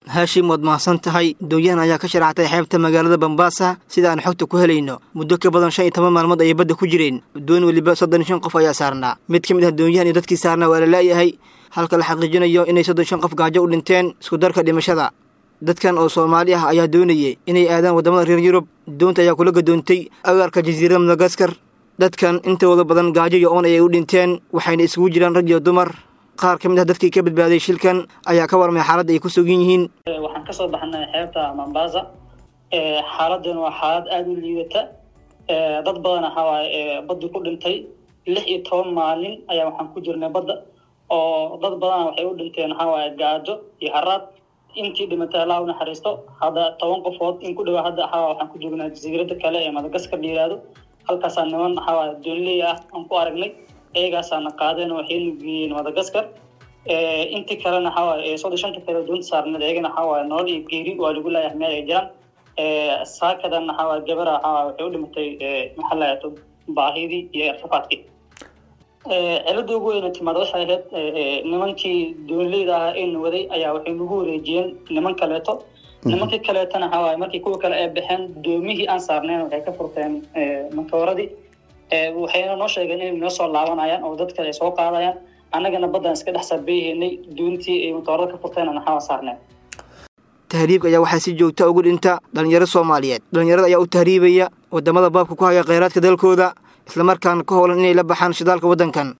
haashim waad mahadsan tahay doonyahan ayaa ka sharaxtay xeebta magaalada bambaasa sida aan xogta ku helayno muddo ka badan shan iyo toban maalmood ayay badda ku jireen doon weliba soddon shan qof ayaa saarnaa mid ka mid ah doonyahan iyo dadkii saarnaa waa la la'yahay halka la xaqiijinayo inay soddon shan qof gaajo u dhinteen iskudarka dhimashada dadkan oo soomaali ah ayaa doonayay inay aadaan waddamada reer yurub doonta ayaa kula gadoontay agaarka jasiirada madagaskar dadkan intooda badan gaajo iyo oon ayay u dhinteen waxayna isugu jiraan rag iyo dumar qaar ka mid ah dadkii ka badbaaday shilkan ayaa ka warmay xaaladda ay ku sugan yihiin waxaan kasoo baxnay xeebta mombasa xaaladdan waa xaalad aada u liidata dad badan waxawaaye baddi ku dhintay lix iyo toban maalin ayaa waxaan ku jirnay badda oo dad badana waxay u dhinteen waxawaaye gaajo iyo haraad intii dhimatay allah u naxariisto hadda toban qofood in ku dhawaa hadda waxaa waxaan ku joognaa jasiirada kale ee madagaskar la yihahdo halkaasaa niman waxawaaye doonley ah aan ku aragnay iyagaasaana qaadeen waxayna geeyeen madagaskar intii kalena waxawaaye soddon shanta kale doonta saarneed iyagana waxawaaye nolol iyo geeri waa lagu laayahay meel ay jiraan saakadan waxawaaye gabara waxawaaye waxay u dhimatay maxaa lahato baahidii iyo irtifaadkii cilada ugu weyna timaad waxay ahayd nimankii doonleyda ahaa ee waday ayaa waxay nagu wareejiyeen niman kaleeto nimankii kaleetana waxawaaye markii kuwa kale ay baxeen doomihii aan saarnayn waxay ka furteen matooradii waxayna noo sheegeen inay noo soo laabanayaan oo dad kale ay soo qaadayaan annagana baddaan iska dhex sarbeeyeynay doontii ay matoorada ka furteen naxawa saarneen tahriibka ayaa waxaa si joogta ugu dhinta dhalinyaro soomaaliyeed dhalinyarada ayaa u tahriibaya waddamada baabka ku haya kheyraadka dalkooda islamarkaana ka howlan inay la baxaan shidaalka waddankan